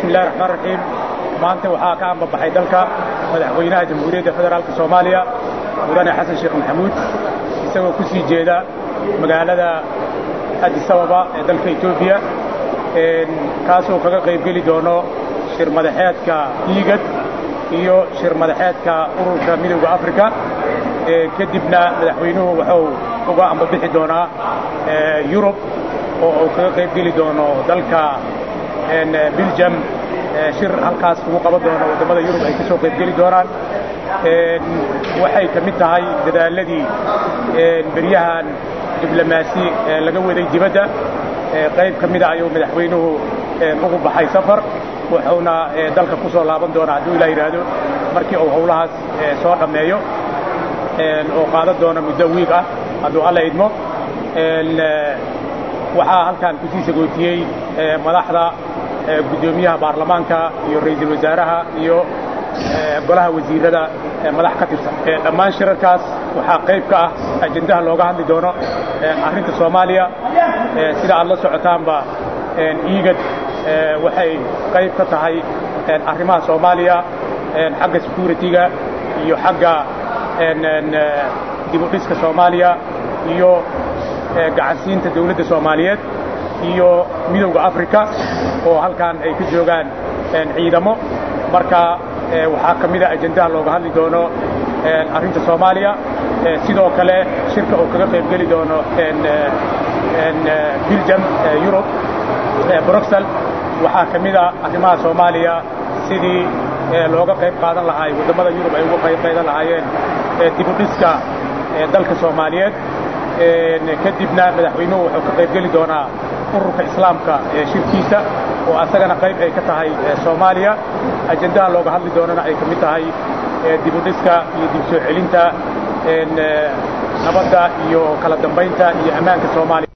bismi illahi raxmaan raxiim maanta waxaa ka ambabaxay dalka madaxweynaha jamhuuriyadda federaalka soomaaliya mudane xasan sheekh maxamuud isagoo ku sii jeeda magaalada addis ababa ee dalka etoobiya kaasoo kaga qaybgeli doono shir madaxeedka iigad iyo shir madaxeedka ururka midowda afrika kadibna madaxweynuhu wuxuu uga ambabixi doonaa yurub oo uu kaga qaybgeli doono dalka biljam shir halkaas lagu qaban doono waddamada yurub ay ka soo qaybgeli doonaan waxay ka mid tahay dadaaladii beryahan diblomaasi laga waday dibadda qayb ka mida ayuu madaxweynuhu ugu baxay safar wuxuuna dalka ku soo laaban doonaa hadduu ilaa yidhaahdo markii uu howlahaas soo dhammeeyo oo qaadan doona muddo wiig ah hadduu alla idmo waxaa halkan kusii sagootiyey madaxda guddoomiyaha baarlamaanka iyo ra'iisul wasaaraha iyo golaha wasiirada madax ka tirsan dhammaan shirarkaas waxaa qayb ka ah ajendaha looga hadli doono arrinta soomaaliya sida aad la socotaanba iigad waxay qayb ka tahay arrimaha soomaaliya xagga security-ga iyo xagga dibudhiska soomaaliya iyo gacansiinta dawladda soomaaliyeed iyo midowda africa oo halkan ay ka joogaan ciidamo marka waxaa ka mida ajendaha looga hadli doono arrinta soomaaliya sidoo kale shirka uu kaga qaybgeli doono biljam yurub bruxel waxaa ka mida arrimaha soomaaliya sidii looga qayb qaadan lahaay waddamada yurub ay uga qayb qaadan lahaayeen dibudhiska dalka soomaaliyeed kadibna madaxweynuhu wuxuu ka qaybgeli doonaa ururka islaamka shirkiisa oo asagana qayb ay ka tahay soomaaliya ajendaha looga hadli doonana ay ka mid tahay dibudhiska iyo dib soo celinta nabadda iyo kala dambaynta iyo ammaanka soomaaliya